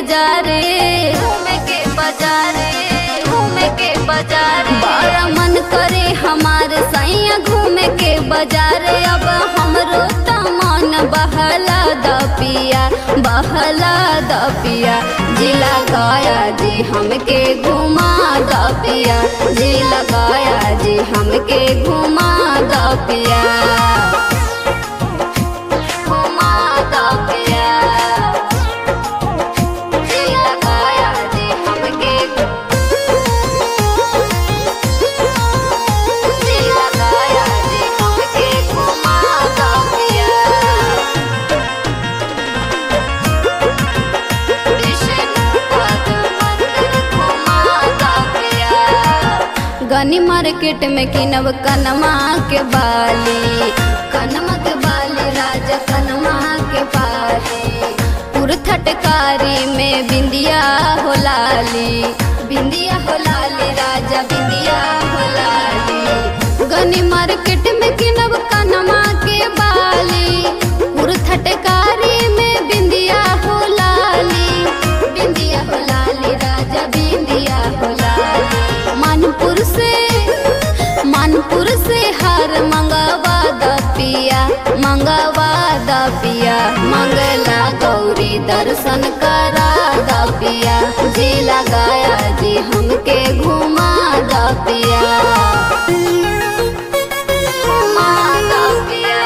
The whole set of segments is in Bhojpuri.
बाजारे घूमे के बाजारे घूमे के बाजारे बड़ा मन करे हमारे सैया घूमे के बाजारे अब हमरो त मन बहला द पिया बहला द पिया जिला गया जी हमके घुमा द पिया जिला गया जी हमके घुमा द पिया घुमा द पिया जिला गया जी हमके जिला गया जी हमके घुमा द पिया गनी मार्केट में किनब कनमा के बाली कनमा के बाली राजा कनमा के बाली पुरथटकारी में बिंदिया हो लाली बिंदिया हो लाली राजा बिंदिया हो लाली गनी मार्केट में किनब कनमा के बाली पुरथटकारी में बिंदिया हो लाली बिंदिया हो लाली राजा बिंदिया हो लाली मानपुर से मानपुर से हार मंगवा द पिया मंगवा द पिया मंगला गौरी दर्शन करा द पिया जी लगाया जी हमके घुमा द पिया घुमा द पिया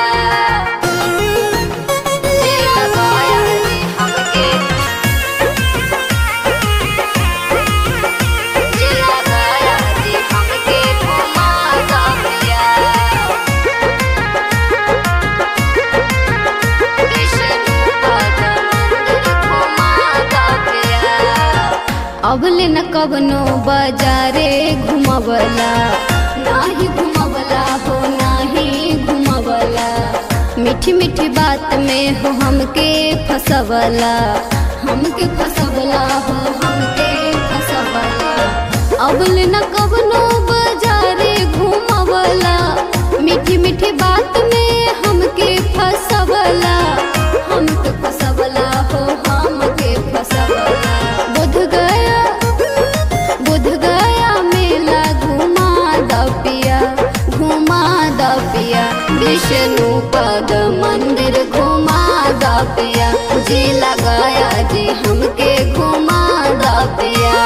जी लगाया जी हमके जिला गया जी हमके घुमा द पिया विष्णुपद मंदिर घुमा द पिया अबले न कबनो बाजारे घुमबला नाही घुमबला हो नाही घुमबला मीठी मीठी बात में हो हमके फसवला हमके फसवला हो हमके फसवला अबले न कबनो बाजारे घुमबला मीठी मीठी बात में हमके फसवला हमके फसवला हो हमके फसवला बुध गया बुध गया मेला घुमा द पिया घुमा द पिया विष्णु पद मंदिर घुमा द पिया जी लगाया जी हमके घुमा द पिया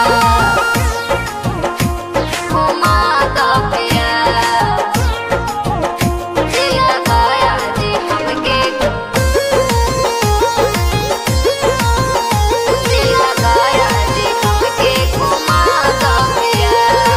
घुमा द पिया जी लगाया जी हमके जी लगाया जी हमके घुमा द पिया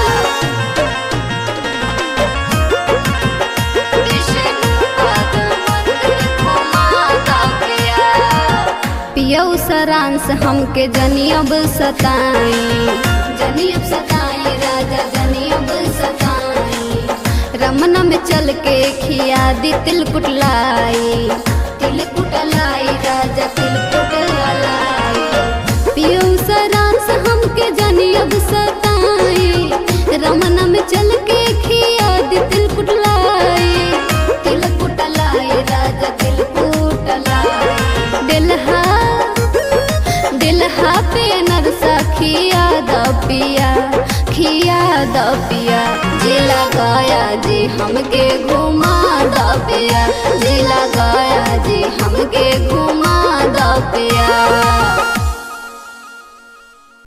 विष्णुपद मंदिर घुमा द पिया पियऊ सरांस हमके जनियब सताई जनियब सताई राजा जनियब सताई रमना में चल के खिया दी तिल कुटलाई तिल कुटलाई राजा तिल कुटलाई पियऊ सरांस हमके जनियब सताई रमना में चल के खिया दी तिल कुटलाई तिल कुटलाई राजा तिल कुटलाई दिलहा दिलहा पे नरसा खिया द पिया खिया द पिया जिला गया जी हमके घुमा द पिया जिला गया जी हमके घुमा द पिया